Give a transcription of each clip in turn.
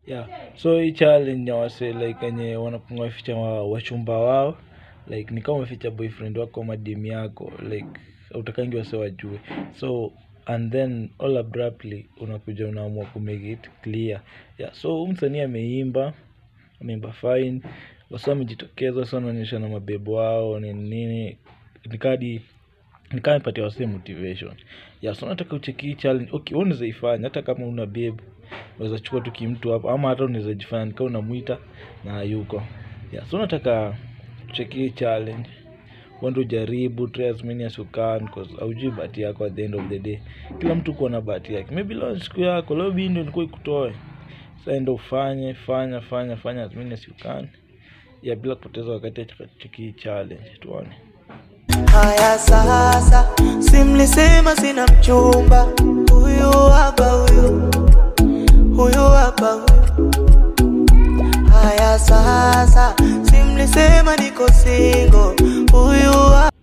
yeah so hii challenge ya wase like wenye wanakunga ficha wa, wachumba wao like ni kama umeficha boyfriend wako ama dem yako like utakangi wase wajue so and then all abruptly unakuja unaamua kumake it clear yeah so huyu msanii ameimba ameimba fine wasa wamejitokeza wasa wanaonyesha na mabebo wao nini nini nikadi nikaa nipatia wase motivation yeah so nataka ucheki hii challenge okay wewe unaweza ifanya hata kama una babe unaweza chukua tu kimtu hapo ama hata unaweza jifanya nikaa unamwita na yuko yeah so nataka ucheki hii challenge uende ujaribu try as many as you can cause haujui bahati yako at the end of the day kila mtu kuwa na bahati yake maybe leo ni siku yako leo bii ndio ilikuwa ikutoe sasa enda ufanye fanya fanya fanya as many as you can ya bila kupoteza wakati ya cheki hii challenge tuone Haya sasa, simlisema sina mchumba, huyu hapa huyu, huyu hapa huyu. Haya sasa, simlisema niko single, huyu hapa.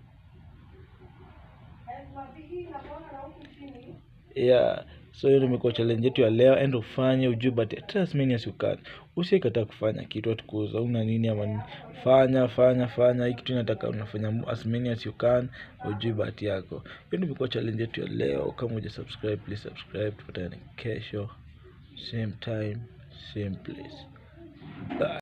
yeah so hiyo ndio imekuwa challenge yetu ya leo end ufanye ujue but try as many as you can usiekataa kufanya kitu atukuza una nini ama nini fanya fanya fanya hii kitu inataka unafanya as many as you can ujue bahati yako hiyo ndio imekuwa challenge yetu ya leo kama uja subscribe please subscribe tupatane kesho same time same place bye